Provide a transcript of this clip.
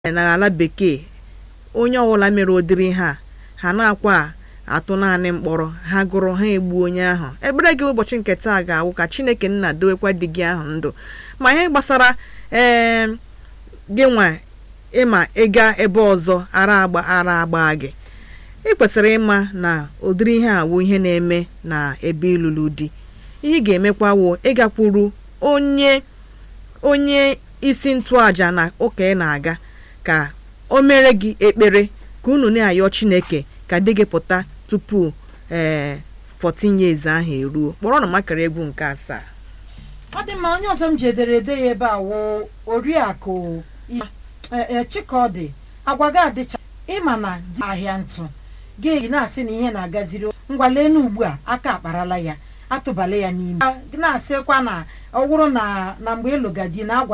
n'ala bekee onye ọbụla mere ụdịrị ihe a ha na-akwa atụ naanị mkpọrọ ha gụrụ ha egbuo onye ahụ ekpere gị ụbọchị nke taa ga-awụ ka chineke nna dowekwa di gị ahụ ndụ ma ihe gbasara ee gị nwa ịma ịga ebe ọzọ ara agba ara agba gị ị kwesịrị ịma na ụdịrị ihe a wụ ihe na-eme na ebe ịlụlụ di ihe ị ga-emekwa wụ ịgakwuru onye onye isi ntụaja na ụka ị na-aga ka o mere gị ekpere ka unu na-ayọ chineke ka di gị pụta tupu ee 14 years ahụ eruo kpọrọ na makara egwu nke asaa ọ dị mma onye ọzọ m ji ederede ya ebe a wụ oriakụ chikọdị agwa gị adịcha ịma na di ahịa ntụ ga-eyi na-asị na ihe na-agaziri ngwalenu ugbu a aka akparala ya atụbala ya n'ime na-asịkwa na ọ wụrụ na na mgbe ịlụga di na agwa